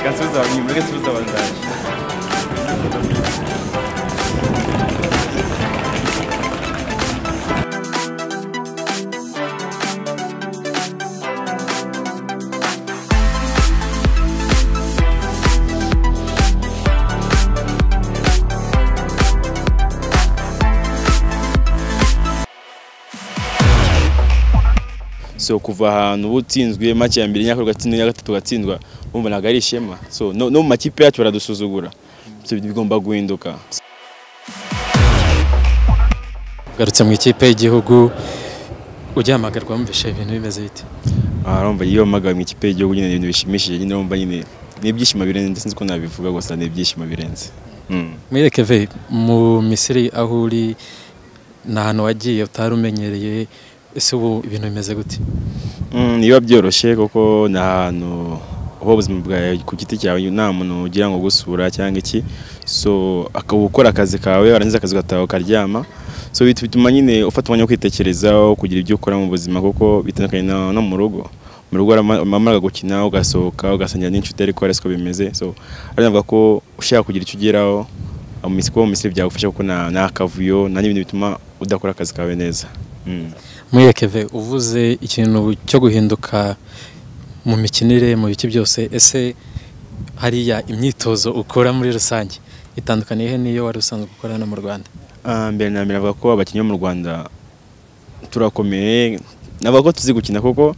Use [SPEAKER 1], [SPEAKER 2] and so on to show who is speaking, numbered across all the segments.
[SPEAKER 1] Ganz besorgen, nie mogę spróbować dać. so kuva ahantu uba utsinzwe make ya mbere n'iya gatatu n'iya gatatu ugatsindwa wumva ntabwo ari ishema so no no mu makipe yacu baradusuzugura so bigomba guhinduka
[SPEAKER 2] ugarutse mu ikipe y'igihugu ugihamagarwa wumvisha ibintu bimeze bite
[SPEAKER 1] aha urumva iyo mpamagawe mu ikipe y'igihugu nyine ni ibintu bishimishije nyine urumva nyine ni ibyishimo birenze sinzi ko nabivuga gusa ni ibyishimo birenze Mm.
[SPEAKER 2] mwireke ve mu misiri aho uri ni ahantu wagiye utari umenyereye ese ubu ibintu bimeze gute
[SPEAKER 1] Mm, biba byoroshye kuko ni ahantu uba ubuzima bwawe ku giti cyawe nta muntu ugira ngo gusura cyangwa iki so akaba ukora akazi kawe warangiza akazi ugataha ukaryama so bit- bituma nyine ufata umwanya wo kwitekerezaho kugira ibyo ukora mu buzima kuko bitandukanye na- no mu rugo mu rugo wamara gukina ugasohoka ugasangira n'inshuti ariko hari siko bimeze so ariyo navuga ko ushaka kugira icyo ugeraho mu misi kuba mu misiri byagufasha kuko nta nta kavuyo nta n'ibintu bituma udakora akazi kawe neza Mm.
[SPEAKER 2] mwireke ve uvuze ikintu cyo guhinduka mu mikinire mu bice byose ese hariya imyitozo ukora muri rusange itandukaniye he n'iyo wari usanzwe gukora hano mu rwanda
[SPEAKER 1] Ah, mbere na mbere avuga ko abakinnyi bo mu rwanda turakomeye navuga ko tuzi gukina kuko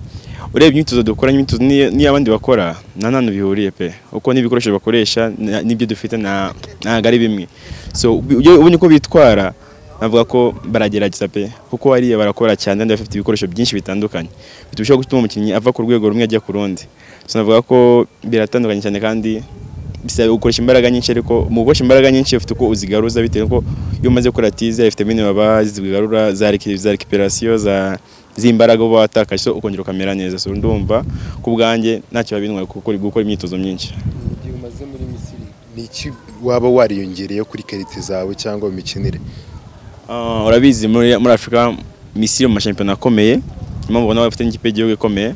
[SPEAKER 1] urebye imyitozo dukora imyitozo n'iy- n'iy'abandi bakora nta nantu bihuriye pe kuko n'ibikoresho bakoresha na- n'ibyo dufite nta- ntabwo ari bimwe so ubi- ujye ubonye uko bitwara navuga ko baragerageza pe kuko hariya barakora cyane kandi bafite ibikoresho byinshi bitandukanye bitushobora gutuma umukinnyi ava ku rwego rumwe ajya ku rundi so navuga ko biratandukanye cyane kandi bisaba gukoresha imbaraga nyinshi ariko mu gukoresha imbaraga nyinshi ufite uko uzigaruza bitewe nuko iyo umaze gukora tize hari vitamine baba zigarura za reki- za recuperation za z'imbaraga uba watakaje so ukongera ukamera neza so ndumva ku bwanjye ntacyo babintwaye gukora gukora imyitozo myinshi
[SPEAKER 3] mu gihe umaze muri misiri ni iki waba wariyongereyeho kuri karite zawe cyangwa mu mikinire
[SPEAKER 1] Ah, urabizi muri muri Afurika Misiri mu mashampiyona akomeye impamvu ubona bafite n'ikipe y'igihugu ikomeye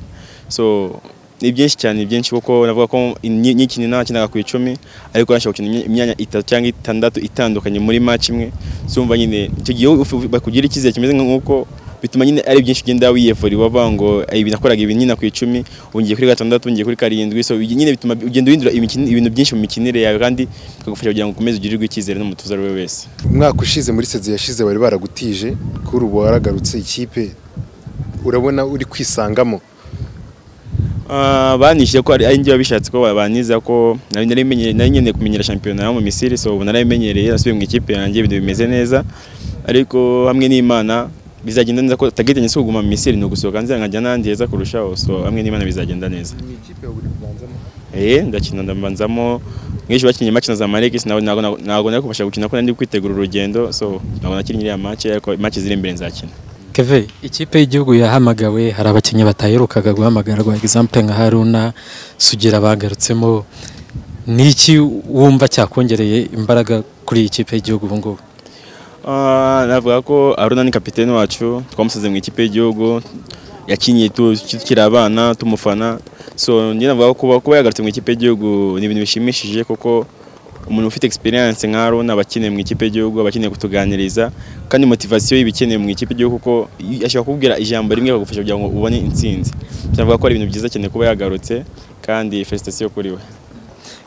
[SPEAKER 1] so ni byinshi cyane ni byinshi kuko navuga ko ni- nyikini nakinaga ku icumi ariko nashaka gukina imya- imyanya itatu cyangwa itandatu itandukanye muri match imwe sumva nyine icyo gihe uf- bakugira icyizere kimeze nk'uko bituma nyine ari byinshi ugenda wiyevura wavuga ngo ibi nakoraga ibi nyina ku icumi ubu ngiye kuri gatandatu ngiye kuri karindwi so ibi nyine bituma ugenda uhindura imikini- ibintu byinshi mu mikinire yawe kandi bikagufasha kugira ngo ukomeze ugirirwe icyizere n'umutoza ari we wese
[SPEAKER 3] umwaka ushize muri sezi yashize bari baragutije kuri ubu waragarutse ikipe urabona uri kwisangamo
[SPEAKER 1] Ah, banishije ko ari ari njye wabishatse ko baniza ko nari narimenye- nari nkeneye kumenyera shampiyona yo mu Misiri so ubu narayimenyereye nasubiye mu ikipe yanjye ibintu bimeze neza ariko hamwe n'Imana bizagenda neza ko tagetanye si kuguma mu Misiri ni ugusohoka nzira nkajya n'ahandi heza kurushaho so hamwe n'Imana bizagenda neza
[SPEAKER 3] ni ikipe ya buri kubanzamo
[SPEAKER 1] eh ndakina ndambanzamo mwinshi bakinnye match na Zamalek nabo ntabwo ntabwo nari kubasha gukina ko nari kwitegura urugendo so ntabwo nakinnye iriya match ariko match ziri imbere nzakina
[SPEAKER 2] keve ikipe y'igihugu yahamagawe hari abakinnyi bataherukaga guhamagarwa egisample nka haruna sugira bagarutsemo ni iki wumva cyakongereye imbaraga kuri iyi kipe y'igihugu ubu ngubu
[SPEAKER 1] Ah, navuga ko Aruna ni kapiteni wacu twamusize mu ikipe y'igihugu yakinnye tu- tukiri abana tumufana so njye navuga ko kuba, kuba yagarutse mu ikipe y'igihugu ni ibintu bishimishije kuko umuntu ufite experience nka Aruna aba akeneye mu ikipe y'igihugu aba akeneye kutuganiriza kandi motivation y'ibikenewe mu ikipe y'igihugu kuko i- ashobora kubwira ijambo rimwe akagufasha kugira ngo ubone intsinzi So, navuga ko ari ibintu byiza cyane kuba yagarutse kandi felicitation kuri we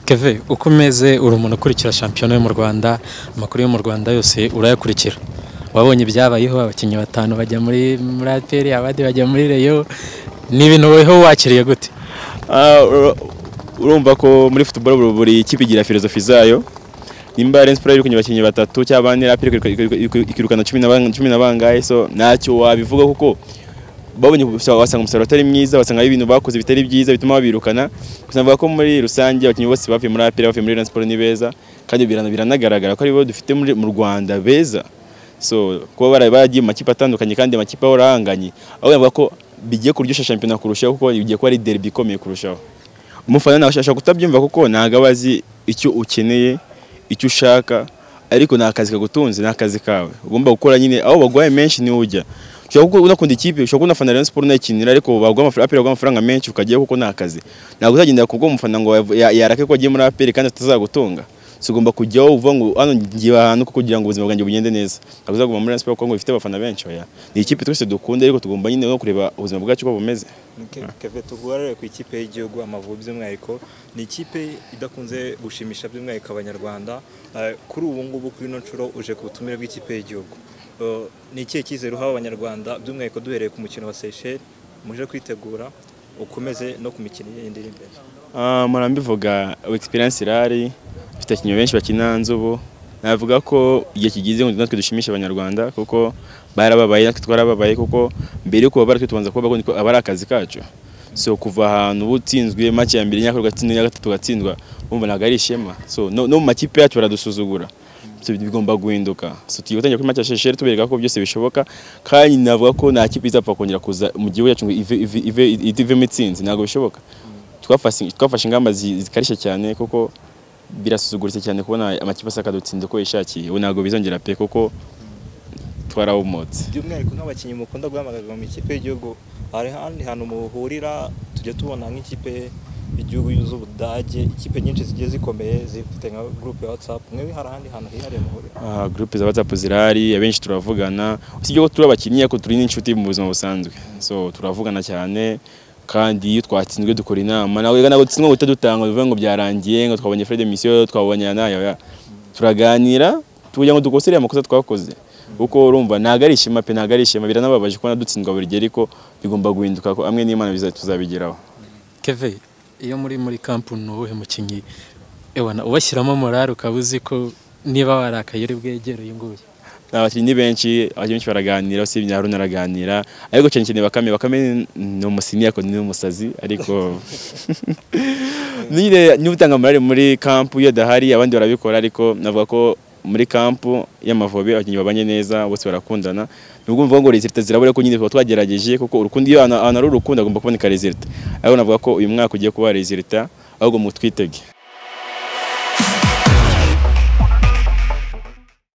[SPEAKER 2] keve uko umeze uri umuntu ukurikira shampiyona yo mu rwanda amakuru yo mu rwanda yose urayakurikira wabonye ibyabayeho abakinnyi batanu bajya muri muri aperi abandi bajya muri reyo ni ibintu weho wakiriye gute
[SPEAKER 1] Ah, ur- urumva ko muri football buri- buri kipe igira filozofi zayo nimba Rayon Sports yirukanye abakinnyi batatu cyangwa bane RAP ikiruka- ikiruka- ikiruka- ikirukana cumi na ban- cumi na bangahe so ntacyo wabivuga kuko babonye gusa wasanga umusaruro utari mwiza wasanga ari ibintu bakoze bitari byiza bituma babirukana gusa navuga ko muri rusange abakinnyi bose bavuye muri APR bavuye muri Rayon Sports ni beza kandi birana- biranagaragara ko ari bo dufite muri- mu Rwanda beza so kuba bara- baragiye mu makipe atandukanye kandi amakipe ahorahanganye aho bavuga ko bigiye kuryoshya shampiyona kurushaho kuko bigiye kuba ari derby ikomeye kurushaho umufana nawe ashobora kutabyumva kuko ntabwo aba azi icyo ukeneye icyo ushaka ariko ni akazi kagutunze ni akazi kawe ugomba gukora nyine aho baguhaye menshi niho ujya ushobora kuba unakunda ikipe ushobora kuba unafana Rayon Sports unayikinira ariko baguha amafaranga apera baguha amafaranga menshi ukajyayo kuko nta kazi ntabwo uzagendera ku bw'umufana ngo ya- yarake ko agiye muri aperi kandi atazagutunga so ugomba kujyaho uvuga ngo hano ngiye ahantu ko kugira ngo ubuzima bwanjye bugende neza ntabwo uzaguma muri Rayon Sports kuko ngo ifite abafana benshi oya ni ikipe twese dukunda ariko tugomba nyine no kureba ubuzima bwacu uko bumeze
[SPEAKER 4] kave tuguharare ku ikipe y'igihugu amavubi by'umwihariko ni ikipe idakunze gushimisha by'umwihariko abanyarwanda Eh, kuri ubu ngubu kuri ino nshuro uje ku butumire bw'ikipe y'igihugu Eh, ni ikihe cyizere uhawe abanyarwanda by'umwihariko duhereye ku mukino wa seychelles muje kwitegura ukomeze no ku mikino yindi iri imbere
[SPEAKER 1] Ah, mpora mbivuga experience irari mfite abakinnyi benshi bakina nzubu navuga ko igihe kigize ngo natwe dushimishe abanyarwanda kuko barababaye natwe twarababaye kuko mbere yo kubabara twe tubanza kubabaho niko aba ari akazi kacu so kuva ahantu uba utsinzwe make ya mbere imyaka ugatsindwa iya gatatu ugatsindwa wumva ntabwo ari ishema so no, no mu makipe yacu baradusuzugura So, bigomba guhinduka so tugiye gutangira kuri match ya Chelsea tubereka ko byose bishoboka kandi navuga ko nta kipe izapfa kongera kuza mu gihugu cyacu ngo ive ive ive ivemo itsinzi ntabwo bishoboka twafashe twafashe ingamba zi- zikarishye cyane kuko birasuzuguritse cyane kubona amakipe asaka dutsinda uko yishakiye ubu ntabwo bizongera pe kuko twarahumutse
[SPEAKER 4] by'umwihariko nk'abakinnyi mukunda guhamagarwa mu ikipe y'igihugu hari ahandi hantu muhurira tujya tubona nk'ikipe y'igihugu z'ubudage ikipe nyinshi zigiye zikomeye zifite nka gurupe ya watsapu mwewe hari ahandi hantu hihariye muhurira
[SPEAKER 1] Ah, groupe za WhatsApp zirahari abenshi turavugana usibye ko turi abakinnyi ariko turi n'inshuti mu buzima busanzwe so turavugana cyane kandi iyo twatsinzwe dukora inama nawe ntabwo dutsinzwe ngo uhite dutanga bivuge ngo byarangiye ngo twabonye Fred Mission twabonye nayo turaganira kugira ngo dukosorere amakosa twakoze kuko urumva ntabwo ari ishema pe ntabwo ari ishema biranababaje kubona dutsindwa buri gihe ariko bigomba guhinduka ko amwe n'Imana biza- tuzabigeraho
[SPEAKER 2] keve iyo muri muri kampu ni uwuhe mukinnyi ewana ubashyiramo morale ukaba uzi ko niba warakaye uri bwegereye nguyu
[SPEAKER 1] ni abakinnyi benshi abakinnyi benshi baraganira usibye na Haruna araganira ariko cyane cyane bakame bakame ni umusini ariko ni umusazi ariko nyine niba utanga morale muri kampu iyo adahari abandi barabikora ariko navuga ko muri kampu y'amavubi abakinnyi babanye neza bose barakundana nubwo mvuga ngo resita zirabura ko nyine tuba twagerageje kuko urukundo iyo ahantu ahantu hari urukundo agomba kuboneka resita ariko navuga ko uyu mwaka ugiye kuba resita ahubwo mutwitege